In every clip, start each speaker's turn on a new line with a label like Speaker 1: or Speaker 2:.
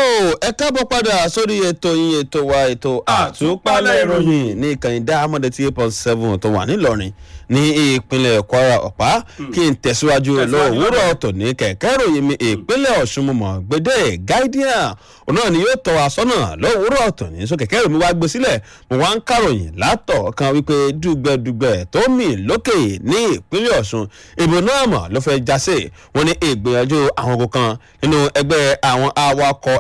Speaker 1: ẹ káàbọ̀ padà sórí ètò yín ètò wa ètò àtúpalẹ̀ ìròyìn ní ìkànnì dáhàmọ́dé tí eight point seven tó wà nílọrin ní ìpínlẹ̀ kwara ọ̀pá kí n tẹ̀síwájú lówùúrọ̀ tò ní kẹ̀kẹ́ ìròyìn mi ìpínlẹ̀ ọ̀ṣun mọ̀mọ́ gbẹdẹ guardian òun náà ni yóò tọ́ wa sọ́nà lówùúrọ̀ tò ní so kẹ̀kẹ́ ìròyìn wa gbé sílẹ̀ mo wá ń kàròyìn látọ̀ kan wípé dùgbẹ̀dùgbẹ̀ tó mì lókè ní ìpínlẹ̀ ọ̀ṣun ìbò náà mọ̀ ló fẹ́ jásè wọn ní ìgbìyànjú àwọn ogun kan nínú ẹgbẹ́ àwọn awakọ̀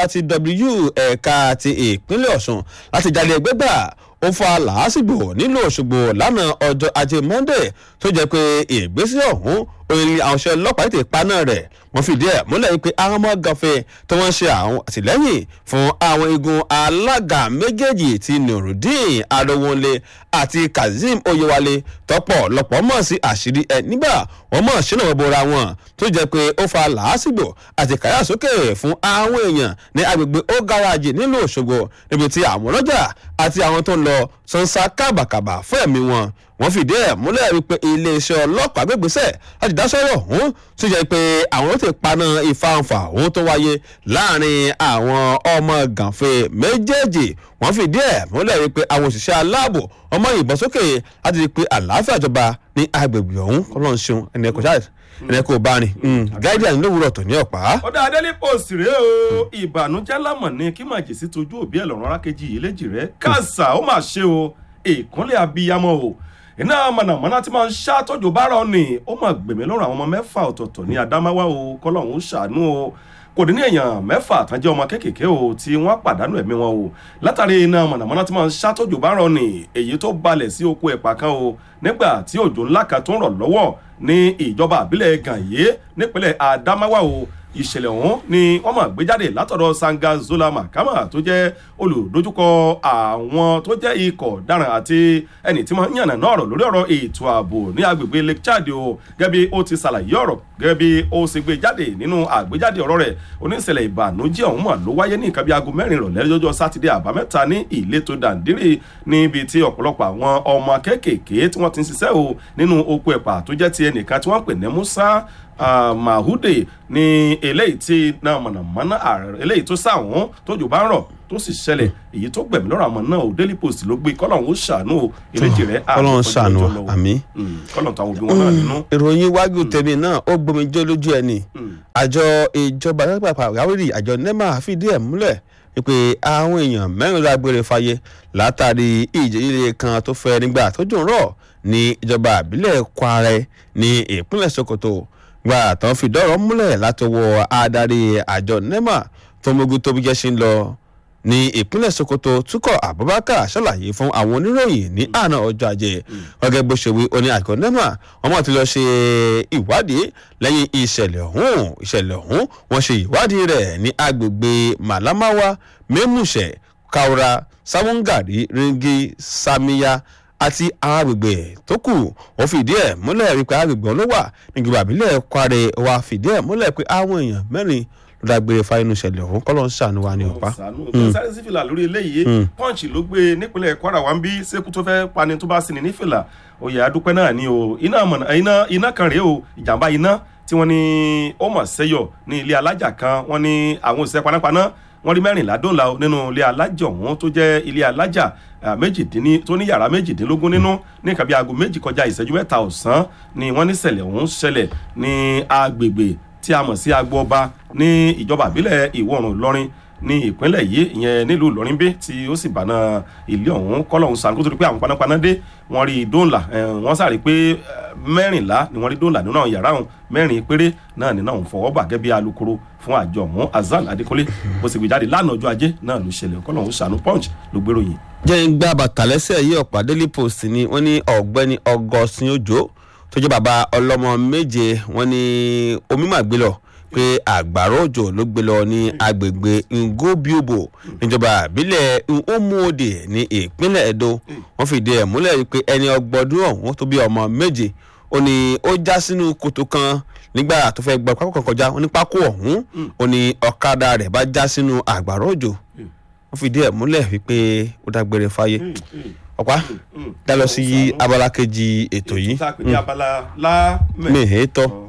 Speaker 1: nurtw ẹ̀ka ti ìpínlẹ̀ ọ̀ṣun láti jalè ẹgbẹ́ gbà ó fa làásìgbò nílùú òṣogbo lánàá ọjọ́ ajé monday tó jẹ́ pé ìgbésẹ̀ ọ̀hún oyin àwọn iṣẹ́ ọlọ́pàá ètò ìpaná rẹ̀ wọ́n fìdí ẹ̀ múlẹ̀ yìí pé àwọn ọmọ gànfẹ́ tí wọ́n ń ṣe àwọn àtìlẹ́yìn fún àwọn igun alága méjèèjì ti nurudeen adowonle àti kazeem oyewale tọpọ lọpọ mọ̀ sí àṣírí ẹ nígbà wọ́n mọ̀ sínú wọn bora wọn tó jẹ́ pé ó fa làásìgbò àti kàyàsókè fún àwọn èèyàn ní agbègbè ó gáràjì nílùú òṣogbo níbi tí àwọn ọlọ́jà àti àwọn tó ń lọ sansa kábàkàbà fún ẹ̀mí wọn wọ́n fìdí ẹ̀ múlẹ̀ wípé iléeṣẹ́ ọlọ́pàá gbégbèsẹ̀ láti dásọ́rọ̀ ọ̀hún tó jẹ́ pé àwọn ó ti paná ìfàǹfà ọ̀hún tó wáyé láàrin àwọn ọmọ gànfẹ́ méjèèjì wọ́n fìdí ẹ̀ múlẹ̀ wípé àwọn òṣìṣẹ́ aláàbò ọmọ ìbọn sókè láti rí i pé àlàáfíà jọba ní agbègbè ọ̀hún kọ́lọ́n ṣeun ẹni ẹ̀kọ́ ṣáà ẹni ẹ̀kọ́ bá rìn guardian lówùrọ̀ tó ní ọ̀pá.
Speaker 2: ó dá adélé post rèé o ìbànújẹ́ lámọ̀ ni kí màjèsí tójú òbí ẹ̀ lọ́rùn arákejì yìí léjì rẹ̀ káàsà ó mà ṣe o ìkúnlẹ̀ abiyamọ o iná mọ̀nàmọ́ná tí máa ń ṣàtọ́jú bára ọ̀nì ó mà gbèmí lọ́rùn àwọn ọmọ mẹ́fà ọ̀tọ̀ọ̀tọ̀ ní adámáwá o kọ́lọ́hún ṣàánú o kò dín ní èèyàn mẹ́fà tán jẹ́ ọmọ kéékèèké o tí wọ́n pàdánù ẹ̀mí wọn o látàrí iná mọ̀nàmọ́ná tí máa ń ṣàtọ́jú bára ọ̀nì èyí tó balẹ̀ sí oko ẹ̀pà kan o nígbà tí òjò ńlá kan tó ń rọ̀ lọ́wọ́ ní ìjọba àbílẹ̀ gànyé nípínlẹ̀ adámáwá o ìṣẹ̀lẹ̀ ọ̀hún ni wọ́n máa gbé jáde látọ̀dọ̀ sanga zola makama tó jẹ́ olùdójúkọ àwọn tó jẹ́ ikọ̀ daràn àti ẹni tí wọ́n yànnà náà rọ̀ lórí ọ̀rọ̀ ètò ààbò ní agbègbè lake chad o gẹ́gẹ́ bí ó ti ṣàlàyé ọ̀rọ̀ gẹ́gẹ́ bí ó ṣe gbé jáde nínú àgbéjáde ọ̀rọ̀ rẹ̀ oníṣẹ̀lẹ̀ ìbànújẹ́ ọ̀hún mà ló wáyé ní nǹkan bí aago mẹ́rin ìrọ̀lẹ́ lọ́jọ́ sátidé àbámẹ́ta ní ìletò dàndírì níbi tí ọ̀pọ̀lọpọ̀ àwọn ọmọ kéékèèké tí wọ́n ti ń ṣiṣẹ́ o nínú oko ẹ̀pà tó jẹ́ ti ẹnìkan tí wọ́n pè ní musa Uh, mahude ní eléyìí tí náà mọ̀nàmọ́ná eléyìí tó sáwọn tójú bá ń rọ̀ tó sì ṣẹlẹ̀ èyí tó gbẹ̀mí lọ́rọ̀ àmọ́ náà ò daily post ló gbé kọ́lọ́hún ó ṣàánú o ìrèjì rẹ̀
Speaker 1: kọ́lọ́hún ṣàánú àmì.
Speaker 2: kọ́lọ́hún táwọn òbí wọn náà nínú.
Speaker 1: ìròyìn wájú tẹ̀mí náà ó gbomi jó lójú ẹ̀ ni àjọ ìjọba lápapọ̀ àwárí àjọ nema fìdí ẹ̀ múlẹ̀ wípé àwọn èèyàn mẹ́rin ló agbére fàyè látàrí ìjẹ́yẹlẹ kan tó fẹ́ nígbà tó dùn rọ̀ ní ìjọba àbílẹ̀ kwara ní ìpínlẹ̀ sokoto gba àtàn fìdọ́rọ̀ múlẹ̀ látọwọ́ adarí àjọ nema tó mógún tóbi jẹ́ sí ń lọ ní ìpínlẹ̀ sokoto túkọ̀ abubakar ṣàlàyé fún àwọn oníròyìn ní àná ọjọ́ ajé gẹ́gẹ́ bó ṣe wí oní àjọ nema wọn mọ̀ ti lọ ṣe ìwádìí lẹ́yìn ìṣẹ̀lẹ̀ ọ̀hún ìṣẹ̀lẹ̀ ọ̀hún wọ́n ṣe ìwádìí rẹ̀ ní agbègbè malamawa memusẹ kaura sawungari ringi samiya àti àwọn agbègbè tó kù wọ́n fìdí ẹ̀ múlẹ̀ wípé agbègbè ọ̀hún ló wà nígbà àbílẹ̀ kware wa fìdí ẹ̀ múlẹ̀ pé àwọn èèyàn mẹ́rin ló dágbére fáyínú ìṣẹ̀lẹ̀ ọ̀hún kọ́ ló ń ṣàánú wa ní ọ̀pá.
Speaker 2: sáré sí fìlà lórí eléyìí punch ló gbé nípínlẹ̀ kwara wa ń bí sẹ́kù tó fẹ́ pani tó bá sí ni ní fìlà oyè adúpẹ́ náà ni o iná iná iná kan rèé o ìjàmbá iná tí wọ́n ní ó mọ̀ sẹ́yọ̀ ní ilé alájà kan wọ́n ní àwọn òṣìṣẹ́ panápaná wọ́n rí mẹ́rìnlá dọ́là nínú ilé alájà ọ̀hún tó jẹ́ ilé alájà méjìdínní tó ní yàrá méjìdínlógún nínú ní nǹkan bí aago méjì kọjá ìṣẹ́jú mẹ́ta ọ̀sán ni wọ́n ní ṣẹlẹ̀ ọ̀hún ṣẹlẹ̀ ní agbègbè tí a mọ̀ sí agbo ọba ní ìjọba àbílẹ̀ ìwọ̀ oòrùn ìlọrin ní ìpínlẹ̀ yìí ìyẹn nílùú ìlọrin bí tí ó sì bàná ilé ọ̀hún kọ́lọ́hún sàn kó tó di pé àwọn panápaná dé wọ́n rí dóńlà wọ́n sáré pé mẹ́rìnlá ni wọ́n rí dóńlà nínú àwọn yàrá ọ̀hún mẹ́rin péré náà nínú àwọn fọwọ́ bà gẹ́gẹ́ bí alukoro fún àjọ ọ̀hún azan adékọ́lé bó sì gbé jáde lánàá ọjọ́ ajé náà ló ṣẹlẹ̀ kọ́lọ́hún sànú punch ló gbèrò yìí.
Speaker 1: jẹ́ ń gbá bàtà lẹ́sẹ̀ yìí ọ̀pá daily post ni wọ́n ní ọ̀gbẹ́ni ọgọ́sìn òjò tó jẹ́ bàbá ọlọ́mọ méje wọ́n ní omi màgbé lọ pé àgbàrá òjò ló gbé lọ ní agbègbè ngobiobo níjọba àbílẹ̀ nhomuode ní ìpínlẹ̀ edo wọ́n fìdí ẹ̀ múlẹ̀ pé ẹni ọgbọ́dún ọ̀hún tó bí ọmọ méje ó ní ó já sínú kòtò kan nígbà tó fẹ́ gbọ́ pákó kan kọjá ó ní pákó ọ̀hún ó ní ọ̀kadà rẹ̀ bá já sínú àgbàrá òjò wọ́n fìdí ẹ̀ múlẹ̀ wípé ó dágbére fáyé ọ̀pá dá lọ sí abala kejì ètò yìí
Speaker 2: tá a pè ní abala lá
Speaker 1: mèhétọ́